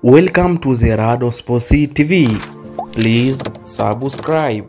Welcome to Zerado Sports TV. Please subscribe.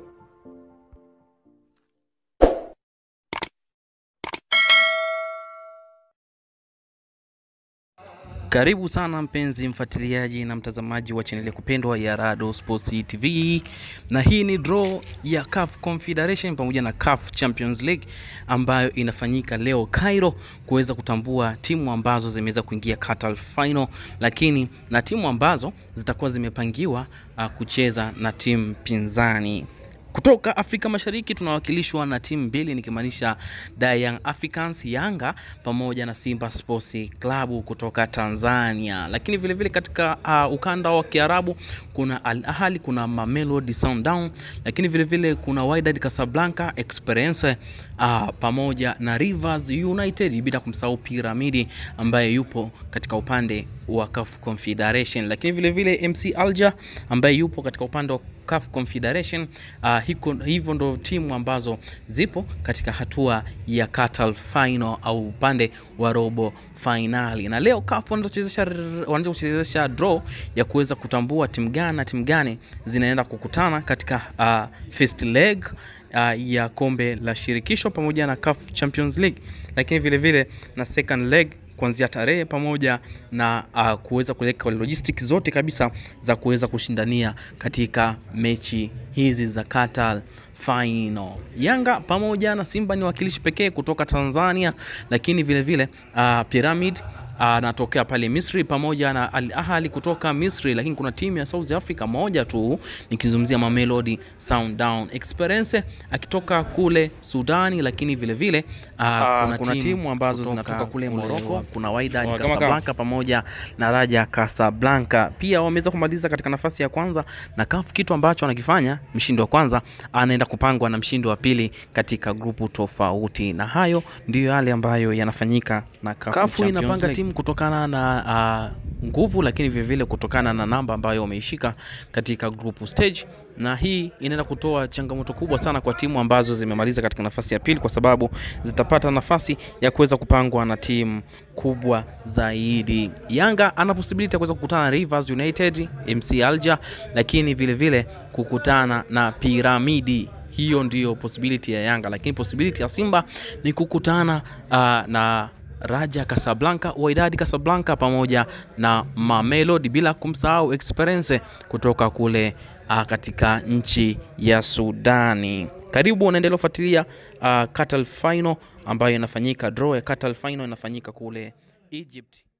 Karibu sana mpenzi mfuatiliaji na mtazamaji wa chaneli ya kupendwa ya Rado Sports TV, na hii ni draw ya CAF Confederation pamoja na CAF Champions League ambayo inafanyika leo Cairo, kuweza kutambua timu ambazo zimeweza kuingia quarter final, lakini na timu ambazo zitakuwa zimepangiwa uh, kucheza na timu pinzani. Kutoka Afrika Mashariki tunawakilishwa na timu mbili nikimaanisha Da Young Africans Yanga pamoja na Simba Sports Club kutoka Tanzania. Lakini vile vile katika uh, ukanda wa Kiarabu kuna Al Ahly, kuna Mamelodi Sundowns, lakini vile vile kuna Wydad Casablanca Esperance uh, pamoja na Rivers United, bila kumsahau Piramidi ambaye yupo katika upande wa CAF Confederation, lakini vile vile MC Alger ambaye yupo katika upande wa CAF Confederation. Uh, hiko, hivyo ndo timu ambazo zipo katika hatua ya quarter final au upande wa robo finali, na leo CAF wanaanza kuchezesha draw ya kuweza kutambua timu gani na timu gani zinaenda kukutana katika uh, first leg uh, ya kombe la shirikisho pamoja na CAF Champions League, lakini vile vile na second leg kuanzia tarehe pamoja na uh, kuweza kuweka logistics zote kabisa za kuweza kushindania katika mechi hizi za quarter final. Yanga pamoja na Simba ni wakilishi pekee kutoka Tanzania, lakini vile vile uh, Pyramid anatokea uh, pale Misri pamoja na Al Ahly kutoka Misri, lakini kuna timu ya South Africa moja tu nikizungumzia Mamelodi Sundowns. Experience akitoka kule Sudani, lakini vile vile uh, Ah, kuna, kuna timu timu ambazo kutoka zinatoka kule kule Morocco, kuna Wydad wa- kama- Casablanca pamoja na Raja Casablanca. Pia wameweza kumaliza katika nafasi ya kwanza na CAF, kitu ambacho anakifanya mshindi wa kwanza anaenda kupangwa na mshindi wa pili katika grupu tofauti, na hayo ndiyo yale ambayo yanafanyika na CAF CAF Champions inapanga League. timu kutokana na uh, nguvu, lakini vile vile kutokana na namba ambayo wameishika katika group stage, na hii inaenda kutoa changamoto kubwa sana kwa timu ambazo zimemaliza katika nafasi ya pili, kwa sababu zitapata nafasi ya kuweza kupangwa na timu kubwa zaidi. Yanga ana possibility ya kuweza kukutana na Rivers United, MC Alger, lakini vile vile kukutana na Piramidi. Hiyo ndiyo possibility ya Yanga, lakini possibility ya Simba ni kukutana uh, na Raja Casablanca, Wydad Casablanca pamoja na Mamelodi, bila kumsahau Esperance kutoka kule uh, katika nchi ya Sudani. Karibu unaendelea kufuatilia uh, quarter final ambayo inafanyika, draw ya quarter final inafanyika kule Egypt.